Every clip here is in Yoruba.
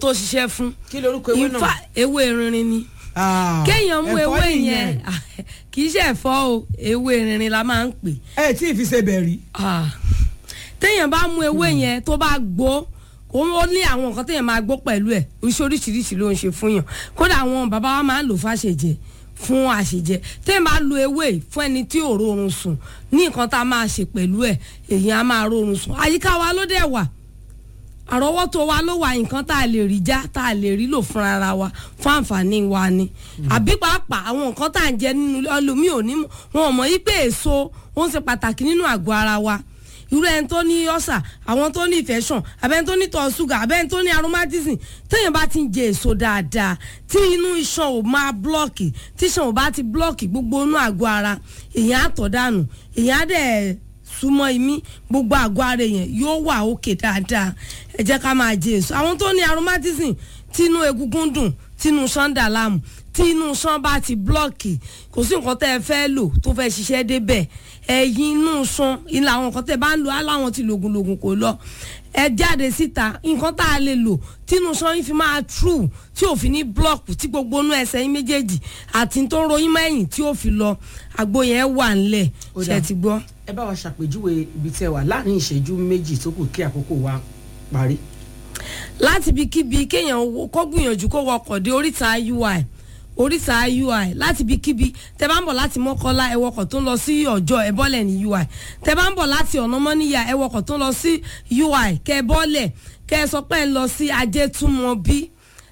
tó ṣiṣẹ́ fún kí lorúkọ ewé náà. ifá ewé rinrin ni Ah, kéèyàn mú ẹ̀fọ́ ewé nìyẹn. yẹn kì í ṣe ẹ̀fọ́ o ewé rinrin la máa ń pè ẹ tí ì fi ṣe bẹ̀rí. Ah. téèyàn bá mú ewé yẹn tó bá gbó ó ó ní àwọn nǹkan téèyàn máa gbó pẹ̀lú ẹ̀ oríṣi oríṣiríṣi ló ń ṣe fún yàn kódà àwọn bàbá wa máa ń lò fàṣẹjẹ fún àṣejẹ téèyàn bá lo ewé yìí fún ẹni tí ò rórun sùn ní nǹkan tá a máa ṣe pẹ̀lú ẹ̀ èyàn á máa rórun sùn àyíká wa ló dẹ̀ wà àrọ́wọ́tó wa ló wà nǹkan tá a lè rí já tá a lè rí lò fúnra ara wa fún àǹfààní wa ni àbí pàápàá àwọn nǹkan tá à ń jẹ nínú ẹlòmíì ò ní mọ̀ wọn ò mọ̀ yí pé èso ó ń ṣe pàtàkì nínú àgọ́ ara wa irú ẹni tó ní ọ̀sà àwọn tó ní infection abẹ́ni tó ní tọ́ ṣúgà abẹ́ni tó ní aromatism téèyàn bá ti ń jẹ èso dáadáa tí inú iṣan ò máa blọ́ọ̀kì tí iṣan ò bá ti blọ́ọ̀kì gbogbo inú àgọ́ ara èèyàn á tọ̀ dànù èèyàn á dẹ̀ súnmọ́ imí gbogbo àgọ́ ara èèyàn yóò wà òkè dáadáa ẹ jẹ́ ká máa jẹ èso àwọn tó ní aromatism tínú egungun dùn tínú sanda láàmú tí inú sàn bá ti blọ́ọ̀kì kò sí nǹkan tẹ́ ẹ fẹ́ lò tó fẹ́ ṣiṣẹ́ débẹ̀ ẹ̀yìn inú sàn ilà àwọn nǹkan tẹ́ ẹ bá ń lò aláwọn ti lògùn lògùn kò lọ ẹ jáde síta nǹkan tá a lè lò tínú sàn yín fi máa true tí ò fi ní blọ́ọ̀kì tí gbogbo inú ẹsẹ̀ yín méjèèjì àti tó ń ròyìn mẹ́yìn tí ò fi lọ àgbo yẹn wà ńlẹ̀ Ó ṣe dáa. ti gbọ́. ẹ bá wa ṣàpèjúwe ibi tẹ wà láàrin ìṣẹ́jú méjì tó kù kí àkókò wa parí. láti ibikíbi kéèyàn wo- kó gbìyànjú kó wọkọ̀ dé oríta ui oríta ui láti ibikíbi tẹ bá ń bọ̀ láti mọ́kọ́lá ẹ wọkọ̀ tó ń lọ sí ọjọ́ ẹ bọ́lẹ̀ ní ui tẹ bá ń bọ̀ láti ọ̀nà mọ́níyà ẹ wọkọ̀ tó ń lọ sí ui kẹ ẹ bọ́lẹ̀ kẹ ẹ sọ pé ẹ ń lọ sí ajétúmọ̀bí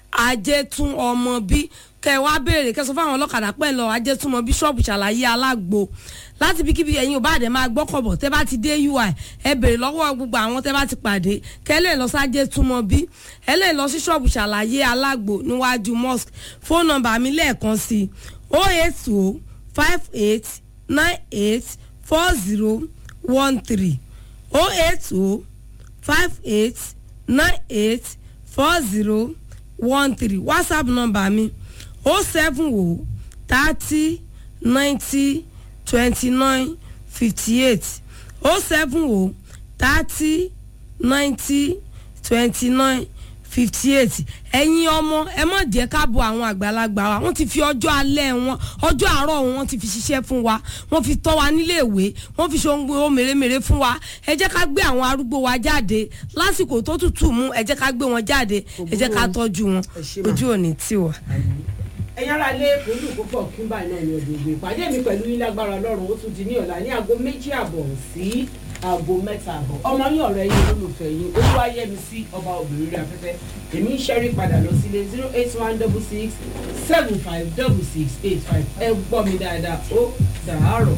ajétúmọ̀bí kẹ ẹ wá béèrè kẹ ẹ sọ fáwọn ọlọ́kadà pé ẹ ń lọ ajétúmọ̀bí ṣọ́ọ̀bù ṣàlàyé alágbo láti ibikíbi ẹ̀yin ò bá dẹ̀ máa gbọ́kọ̀bọ̀ tẹ́ bá ti dé ui ẹ béèrè lọ́wọ́ gbogbo àwọn tẹ́ bá ti pàdé kẹ́ ẹ lè lọ sájé túmọ̀ bí ẹ lè lọ sí ṣọ́ọ̀bù ṣàlàyé alágbo níwájú mosque fóònù nọ́mbà mi lẹ́ẹ̀kan sí o eight o five eight nine eight four zero one three o eight o five eight nine eight four zero one three whatsapp nọ́mbà mi o seven o thirty ninety twenty nine fifty eight o seven o thirty ninety twenty nine fifty eight ẹ̀yin ọmọ ẹ má jẹ́ ká bo àwọn àgbàlagbà wa wọ́n ti fi ọjọ́ alẹ́ wọn ọjọ́ àárọ̀ wọn wọ́n ti fi ṣiṣẹ́ fún wa wọ́n fi tọ́ wa nílé ìwé wọ́n fi ṣe ohun gbogbo mèremère fún wa ẹ jẹ́ ká gbé àwọn arúgbó wa jáde lásìkò tó tútù mú ẹ jẹ́ ká gbé wọn jáde ẹ jẹ́ ká tọ́jú wọn Ẹ ṣé mà. ojú òní tiwa. ẹ̀yin ará ilé pẹ̀lú púpọ̀ kúńbà náà ní ọdún ìgbé ìpàdé mi pẹ̀lú yín lágbára ọlọ́run ó tún di ní ọ̀la ní aago méjì àbọ̀ sí aago mẹ́ta àbọ̀ ọmọ yín ọ̀rẹ́ yín olólùfẹ́ yín olúwayẹmi sí ọba obìnrin rẹ̀ afẹ́fẹ́ èmi ń ṣẹ́rí padà lọ sílé zero eight one double six seven five double six eight five ẹ gbọ́ mi dáadáa ó dàárọ̀.